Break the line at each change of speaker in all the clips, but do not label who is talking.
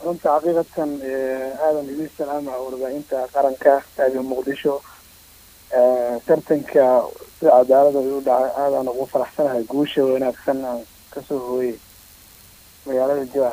runta xaqiiqatan aadan idin salaama warbaahinta qaranka taagan muqdisho tartanka sida cadaalada u dhacay aadaan ugu faraxsanahay guusha wanaagsan aan kasoo hooyey magaalada jawar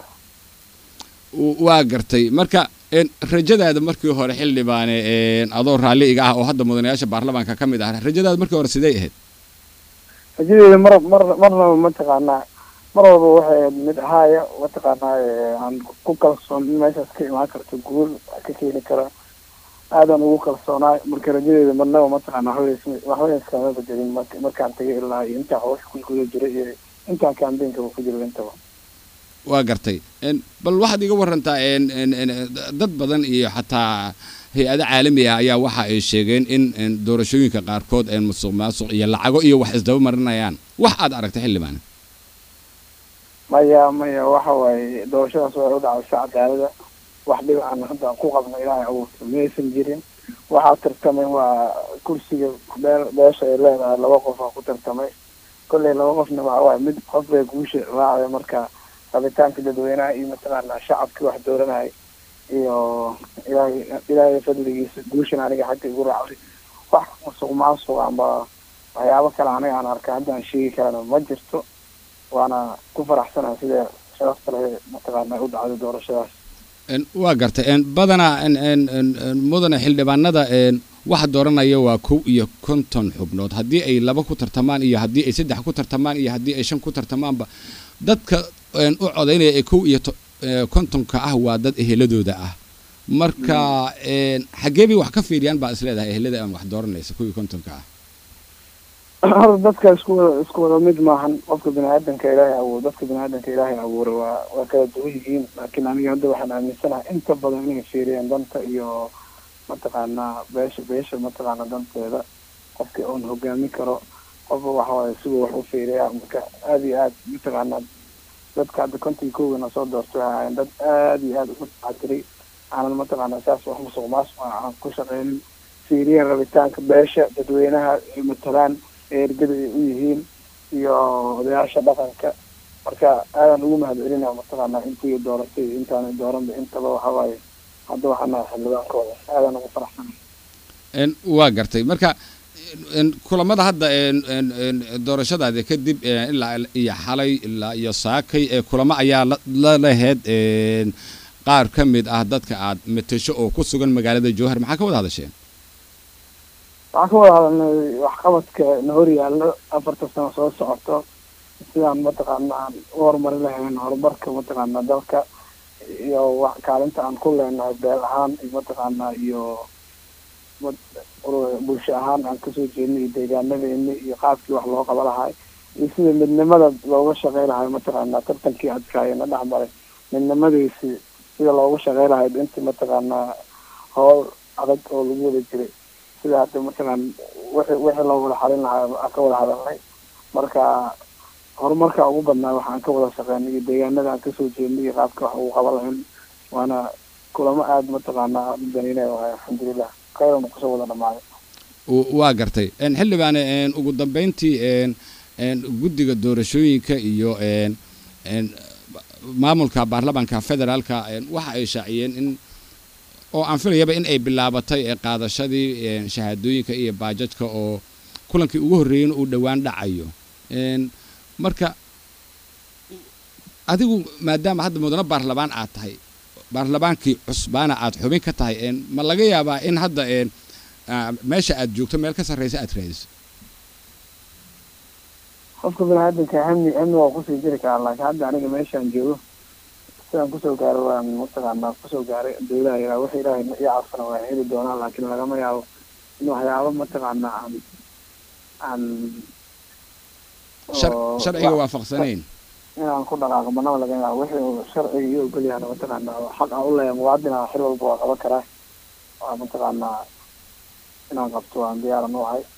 waa gartay marka rajadaada markii hore xildhibaane adoo raalli iga ah oo hadda mudanayaasha baarlamaanka ka mid ah rajadaada markii hore sidee ahayd
rajadeeda mar mar marnaba mataqaanaa mar walba waxay ahayd mid ahaaya mataqaanaa aan ku kalsoon in meeshaas ka imaan karto guul ka keeni karo aadan ugu kalsoonaay marka rajadeeda marnaba mataqaana waxba iskama bedelin markaan tagay ilaa iyo intaa hawsha ku guda jira iyo intaan kaambeenkaba ku jiro intaba
waa gartay bal waxaad iga warantaa dad badan iyo xataa hay-ado caalami ah ayaa waxa ay sheegeen in doorashooyinka qaarkood musuq maasuq iyo lacago iyo wax isdaba marinayaan wax aad aragtay xildhibaan
maya maya waxa waaye doorashadaas waxay u dhacday si cadaalada wax dhib aan hadda ku qabno ilaahay abuurta maysan jirin waxaa tartamay waa kursiga bee beesha ay leedahay laba qof aa ku tartamay kolley laba qofna waxa waaye mid qof bay guusha raacday marka rabitaanka dadweynaha iyo mataqaanaa shacabkii wax dooranayay iyo ilaahay ilaahay fadligiisa guushan aniga xagga igu raacday wax musuq maasuq amba waxyaabo kale aniga aan arka hadda aan sheegi karana ma jirto waana ku faraxsanahay sida sharafta leh mataqaana u dhacday doorashadaas
waa gartay badanaa mudane xildhibaanada waxa dooranaya waa kow iyo konton xubnood haddii ay laba ku tartamaan iyo haddii ay saddex ku tartamaan iyo haddii ay shan ku tartamaanba dadka u codaynaya ee kow iyo kontonka ah waa dad eheladooda ah marka xaggee bay wax ka fiiriyaan baa isleedahay ehelada aan wax dooranaysa kow iyo kontonka ah
horta dadka isku wada isku wada mid maahan qofka bini aadanka ilaahay abuur dadka bini aadanka ilaahay abuuray waa waa kala duwan yihiin laakiin aniga hadda waxaan aaminsanahay inta badan inay fiiriyaan danta iyo mataqaanaa beesha beesha mataqaana danteeda qofkii uun hogaamin karo qofba waxawaaye siduu wax u fiiriyaa marka aada iyo aad mataqaanaa dadka hadda kontii kowgana soo doortay waxay ahayn dad aada iyo aada ugu taxadiray aanan mataqaanaa saas wax musuq maasuq aan ku shaqeynin fiiriyeen rabitaanka beesha dadweynaha ay matalaan ee ergada ay u yihiin iyo odayaasha dhaqanka marka aadaan ugu mahad celinaa mataqaanaa intii dooratay iyo intaana dooranba intaba waxawaaye hadda waxaana xildhibaankooda aadaan ugu faraxsana
waa gartay marka kulamada hadda doorashadaada kadib ilaa iyo xalay ilaa iyo saakay kulamo ayaa la laheyd qaar ka mid ah dadka aad matasho oo ku sugan magaalada jowhar maxaa ka wada hadasheen
waxaan ka wada hadalnay waxqabadka na hor yaallo afarta sano soo socoto sidaan mataqaana aan u horumarin lahayn horumarka mataqaana dalka iyo wax kaalinta aan ku leenahay beel ahaan iyo mataqaana iyo bulsho ahaan aan kasoo jeednay iyo deegaanadeeni iyo qaabkii wax loo qaba lahay iyo sida midnimada looga shaqey lahay mataqaana tartankii adkaayana dhex maray midnimadiisi sida looga shaqey lahay intii mataqaanaa howl adag oo lagu wada jiray sida hadda mataqaan wixii wixii loo wada xalin lahaa aan ka wada hadalnay marka horumarka ugu badnaa waxaan ka wada shaqeynay iyo deegaanada aan kasoo jeednay iyo qaabka wax ugu qaban lahayn waana kulamo aada mataqaanaa aada u daniinaya waay alxamdulilah khayran kusoo wada dhamaaday
waa gartay xildhibaane ugu dambeyntii guddiga doorashooyinka iyo maamulka baarlamaanka federaalka waxa ay shaaciyeen in oo aan filayaba in ay bilaabatay qaadashadii shahaadooyinka iyo baajadka oo kulankii ugu horreeyeyna uu dhowaan dhacayo marka adigu maadaama hadda mudano baarlamaan aad tahay baarlamaankii cusbaana aad xubin ka tahay ma laga yaabaa in hadda meesha aad joogto meel ka sarreysa aad raadiso
qofka biniaadanka hami hami waa kusii jiri karaa laakiin hadda aniga meeshaan joogo sidaan kusoo gaaro waan mataqaanaa kusoo gaaray dowlaha yaraa wix ilaahay ii caafana waan heli doonaa laakiin lagama yaabo in waxyaabo mataqaanaa aan aan
sharciga waafaqsanayn
inaan ku dhaqaaqo banaba laga yaabo wixii sharciga iyo ogolyahana mataqaanaa xaq aan u leeyahay muwaadina xil walba waa qaban karaa waa mataqaanaa inaan qabto waan diyaaran u ahay